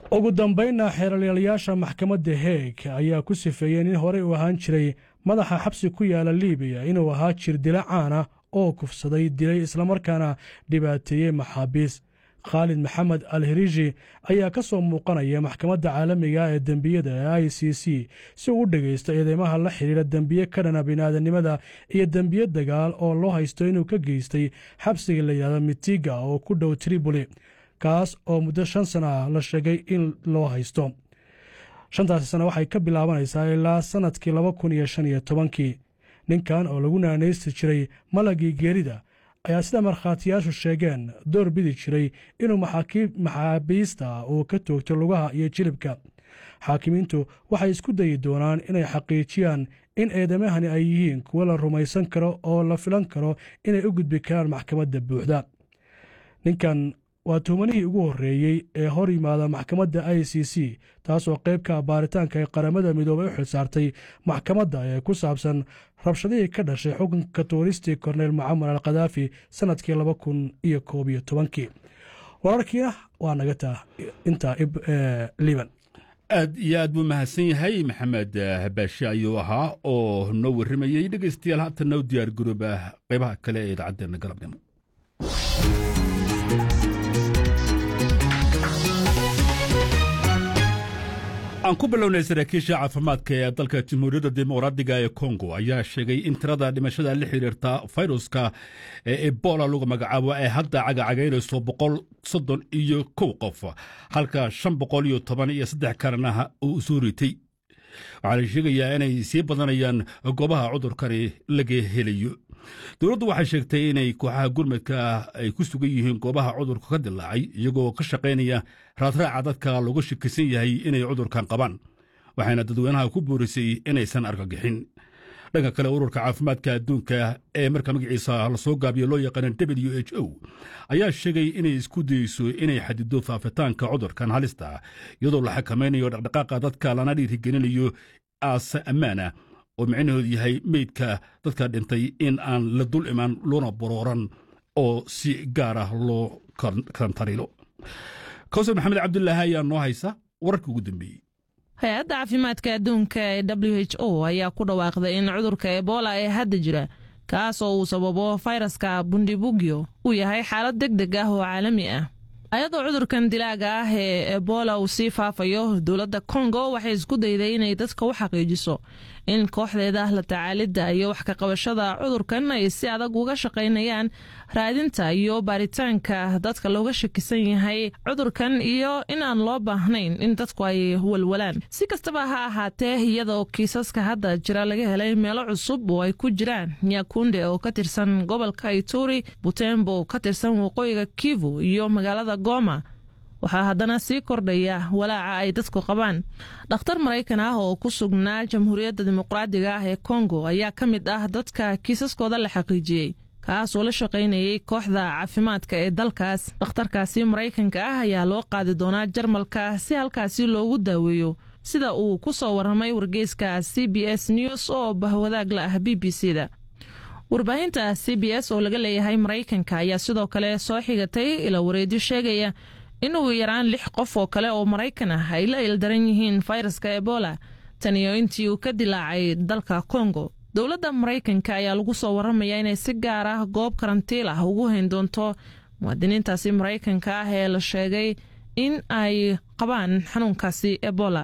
ugu dambaynna xeeralyaalayaasha maxkamadda heeg ayaa ku sifeeyey nin horey u ahaan jiray madaxa xabsi ku yaala libiya inuu ahaa jir dila caana oo kufsaday dilay islamarkaana dhibaateeyey maxaabiis khaalid maxamed al hirishi ayaa ka soo muuqanaya maxkamadda caalamiga ee dembiyada ee i c c si uu u dhegaysto eedeymaha la xidhiira dembiye ka dhana bini'aadanimada iyo dembiye dagaal oo loo haysto inuu ka geystay xabsiga la yidhahdo mitiga oo ku dhow triboli kaas oo muddo shan sana ah la sheegay in loo haysto shantaasi sano waxay ka bilaabanaysaa ilaa sannadkii laba kun iyo shan iyo tobankii ninkan oo lagu naanaysti jiray malagii geerida ayaa sida markhaatiyaashu sheegeen door bidi jiray inuu maxaabiista uu ka toogto lugaha iyo jilibka xaakimiintu waxay isku dayi doonaan inay xaqiijiyaan in eedamahani ay yihiin kuwo la rumaysan karo oo la filan karo inay u gudbi karaan maxkamadda buuxda ninkan waa tuhumanihii ugu horreeyey ee hor yimaada maxkamadda i c c taasoo qaybka baaritaanka ee qaramada midoobay u xilsaartay maxkamadda ee ku saabsan rabshadihii ka dhashay xukunka tuuristii korneyl mucamar al khadaafi sannadkii laba kun iyo koob iyo tobankii wararkiina waa naga taa intaa liban aad iyo aad buu mahadsan yahay maxamed habaashi ayuu ahaa oo noo warramayey dhegaystayaal haatan noo diyaar garooba qaybaha kale ee idaacaddeena galabnimo aan ku bilownay saraakiisha caafimaadka ee dalka jamhuuriyadda dimuqraadiga ee kongo ayaa sheegay in tirada dhimashada la xiriirta fayruska ee ebola lagu magacaabo ay hadda cagacagaynayso boqol soddon iyo kow qof halka shan boqol iyo toban iyo saddex kalena uu soo ritay waxaa la sheegayaa inay sii badanayaan goobaha cudurkani laga helayo dowladdu waxay sheegtay inay kooxaha gurmadka ay ku sugan yihiin goobaha cudurka ka dilaacay iyagoo ka shaqaynaya raadraaca dadka looga shakisan yahay inay cudurkan qabaan waxayna dadweynaha ku boorisay inaysan argagixin dhanka kale ururka caafimaadka adduunka ee marka magaciisa lasoo gaabiyo loo yaqaana w h o ayaa sheegay inay isku dayeyso inay xadido faafitaanka cudurkan halista iyadoo la xakamaynayo dhaqdhaqaaqa dadka lana dhiirigelinayo aase ammaana oo micnaheedu yahay meydka dadka dhintay in aan la dul imaan loona borooran oo si gaar ah loo kantariilo kawsar maxamed cabdulaahi ayaa noo haysa wararkii ugu dambeeyey hay-adda caafimaadka adduunka ee w h o ayaa ku dhawaaqday in cudurka ebola ee hadda jira kaas oo uu sababo fayraska bundibugyo uu yahay xaalad deg deg ah oo caalami ah ayadoo cudurkan dilaaga ah ee ebola uu sii faafayo dowladda kongo waxay isku dayday inay dadka u xaqiijiso in kooxdeeda la tacaalidda iyo wax ka qabashada cudurkan ay si adag uga shaqaynayaan raadinta iyo baaritaanka dadka looga shakisan yahay cudurkan iyo in aan loo baahnayn in dadku ay walwalaan si kastaba ha ahaatee iyadoo kiisaska hadda jira laga helay meelo cusub oo ay ku jiraan nyakunde oo ka tirsan gobolka ituri butembo oo ka tirsan waqooyiga kivu iyo magaalada goma waxaa haddana sii kordhaya walaaca ay dadku qabaan dhakhtar maraykan ah oo ku sugnaa jamhuuriyadda dimuqraadiga ah ee kongo ayaa ka mid ah dadka kiisaskooda la xaqiijiyey kaasoo la shaqaynayay kooxda caafimaadka ee dalkaas dhakhtarkaasi maraykanka ah ayaa loo qaadi doonaa jarmalka si halkaasi loogu daaweeyo sida uu ku soo warramay wargeyska c b s news oo bahwadaag la ah b b c da warbaahinta c b s oo laga leeyahay maraykanka ayaa sidoo kale soo xigatay ila wareedyo sheegaya in ugu yaraan lix qof oo kale oo maraykan ah ay la ildaran yihiin fayraska ebola taniyo intii uu ka dilaacay dalka kongo dowladda maraykanka ayaa lagu soo warramaya inay si gaar ah goob karantiil ah ugu hayn doonto muwaadiniintaasi maraykanka ah ee la sheegay in ay qabaan xanuunkaasi ebola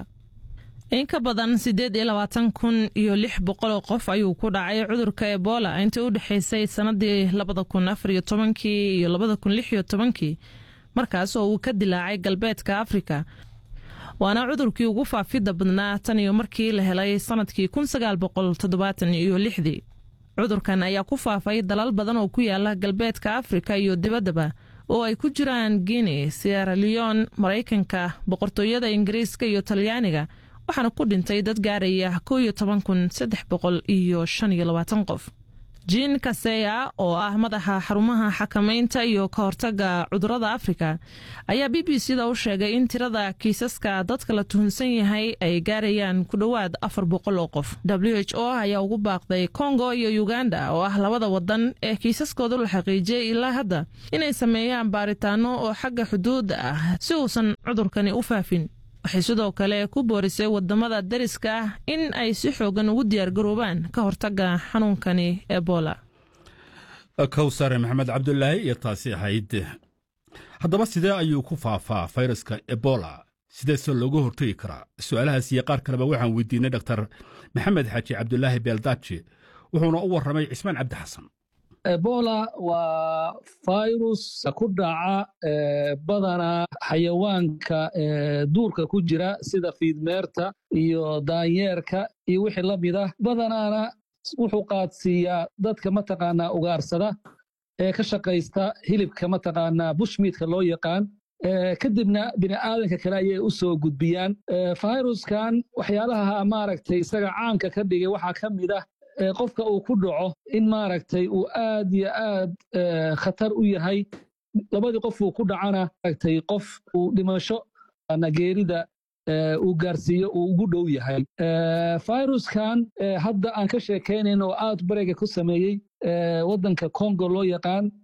in ka badan siddeed iyo labaatan kun iyo lix boqoloo qof ayuu ku dhacay cudurka ebola intii u dhexaysay sannadii labada kun afar iyo tobankii iyo labada kun lix iyo tobankii markaas oo uu ka dilaacay galbeedka afrika waana cudurkii ugu faafidda badnaa tan iyo markii la helay sannadkii kun sagaal boqol toddobaatan iyo lixdii cudurkan ayaa ku faafay dalal badan oo ku yaala galbeedka afrika iyo dibaddaba oo ay ku jiraan guinea sierra leon maraykanka boqortooyada ingiriiska iyo talyaaniga waxaana ku dhintay dad gaaraya kow iyo toban kun saddex boqol iyo shan iyo labaatan qof jiin kaseya oo ah madaxa xarumaha xakamaynta iyo ka hortaga cudurada afrika ayaa b b c da u sheegay in tirada kiisaska dadka la tuhunsan yahay ay gaarayaan ku dhowaad afar boqol oo qof w h o ayaa ugu baaqday kongo iyo uganda oo ah labada wadan ee kiisaskooda la xaqiijiyey ilaa hadda inay sameeyaan baaritaano oo xagga xuduudda ah si uusan cudurkani u faafin waxay sidoo kale ku boorisay wadamada dariska ah in ay si xoogan ugu diyaargaroobaan ka hortaga xanuunkani ebola kowsare maxamed cabdulaahi iyo taasi ahayd haddaba sidee ayuu ku faafaa fayraska ebola sideese looga hortegi karaa su-aalahaas iyo qaar kaleba waxaan weydiinay dhaktar maxamed xaaji cabdulaahi beeldaaji wuxuuna u warramay cismaan cabdi xasan ebola waa fayrus ku dhaca badanaa xayawaanka duurka ku jira sida fiidmeerta iyo daanyeerka iyo wixii la mid ah badanaana wuxuu qaadsiiyaa dadka mataqaanaa ugaarsada ee ka shaqaysta hilibka mataqaanaa bushmiidka loo yaqaan kadibna bini'aadanka kale ayay u soo gudbiyaan fayruskan waxyaalaha maaragtay isaga caamka ka dhigay waxaa ka mid ah qofka uu ku dhaco in maaragtay uu aad iyo aad khatar u yahay labadii qof uu ku dhacana maaragtay qof uu dhimasho geerida uu gaarsiiyo uu ugu dhow yahay fayruskan hadda aan ka sheekaynayn oo aad barega ku sameeyey waddanka congo loo yaqaan